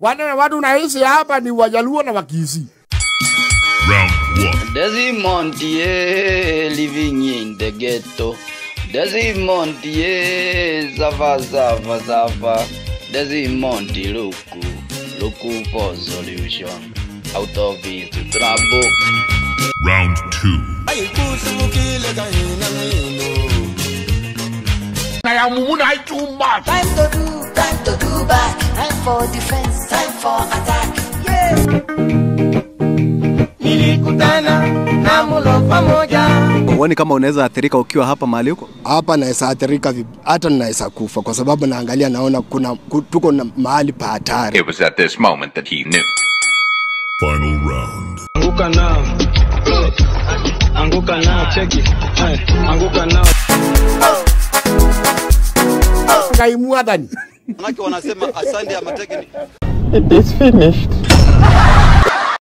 Wale watu naishi hapa ni Wajaluo na Wakisii. Round one. Desmond, yeah, living in the ghetto. Desmond, yeah, zava zava zava. Desmond, look, look for solution out of his trouble. Round two. Na ya mumuna hai too much. Time to do, time to do back. Time for defense, time for attack. Yeah. Nilikutana na mulo pamoja. Huoni kama unaweza athirika ukiwa hapa mahali huko? hapa naweza athirika vib- hata naweza kufa kwa sababu naangalia naona kuna ku- tuko na mahali pa hatari. It was at this moment that he knew. Final round. Anguka nao. Anguka nao, cheki. Eh, Anguka nao. Ngai mwathani. Manake wanasema asante ya matekni It is finished.